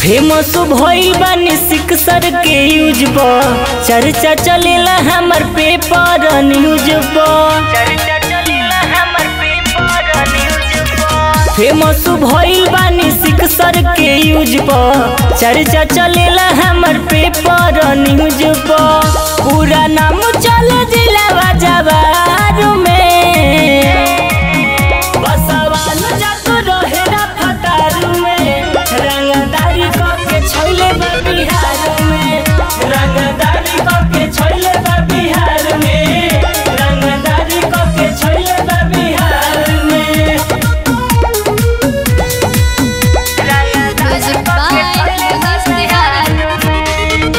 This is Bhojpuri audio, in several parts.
फेमस भइल बानी सिक्सर के यूज पर चर्चा चलेला हमर पेपर न्यूज पर चर्चा चलेला हमर पेपर न्यूज पर फेमस भइल बानी सिक्सर के यूज पर चर्चा चलेला हमर पेपर न्यूज पर पूरा नाम चल जिला जवार में बसवान जात रहे ना फतारू में रंगदारी करके छोले बा बिहार में रंगदारी करके छोले बा बिहार में रंगदारी करके छोले बा बिहार में Music by Luis Tejada.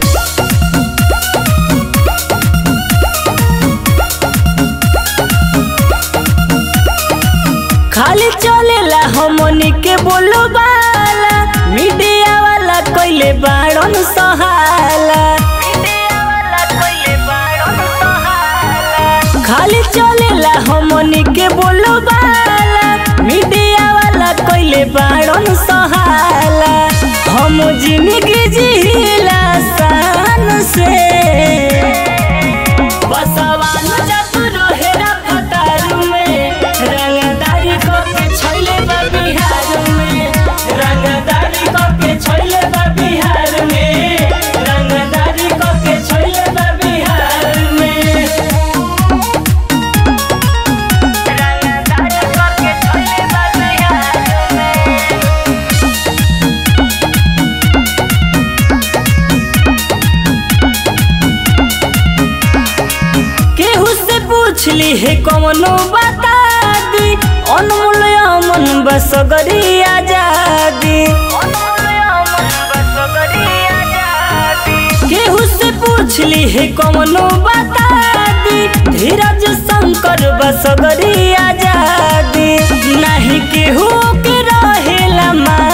खाली चलेला हमनी के बोलो बाला मीडिया वाला कोइले बाड़न सहाला खाली चलेला हमनी के बोलो बाला मीडिया वाला कोइले बाड़न सहाला हम जिंदगी जिला शान से बसवान जब रोहेरा फतारू में रंगदारी करके छोले बा बिहार में रंगदारी करके छोले बा बिहार में रंगदारी करके छोले बा बिहार में रंगदारी करके छोले बा बिहार में केहू से पूछली है कौनो बता दी अनमोल अमन बसगरी आजादी केहू से पूछली है कौनो बता दी धीरज शंकर बसगरी आजादी नहीं केहू के रहेला मा